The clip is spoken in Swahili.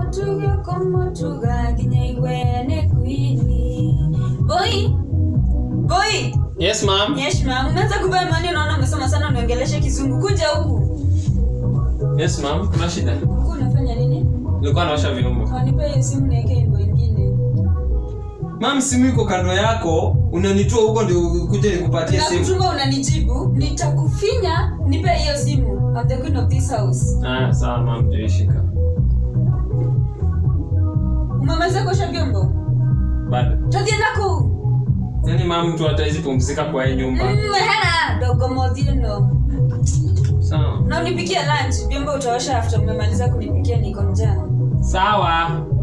tuge komo tuga nginya igwene kwini boy boy Yes, ma'am. yes ma'am umeanza kuvaa mani unaona umesoma sana uniongeleshe kizungu kuja huku Yes, ma'am. Kuna shida? huku unafanya nini Nilikuwa naosha vyombo. wanipe hiyo simu naeke wimbo ingine Ma'am, simu iko kando yako. Unanitoa huko ndio kuja nikupatie na simu. kuchunga unanijibu nitakufinya nipe hiyo simu I'm the queen of this house Ah, sawa ma'am, ndio ishika. umemaliza kuosha vyombo Bado. tothienda kuu Yaani ma'am, mtu hatawezi pumzika kwa hii nyumba. hena dogo modhieno Sawa. na unipikia lunch vyombo utaosha after umemaliza kunipikia niko njaa Sawa.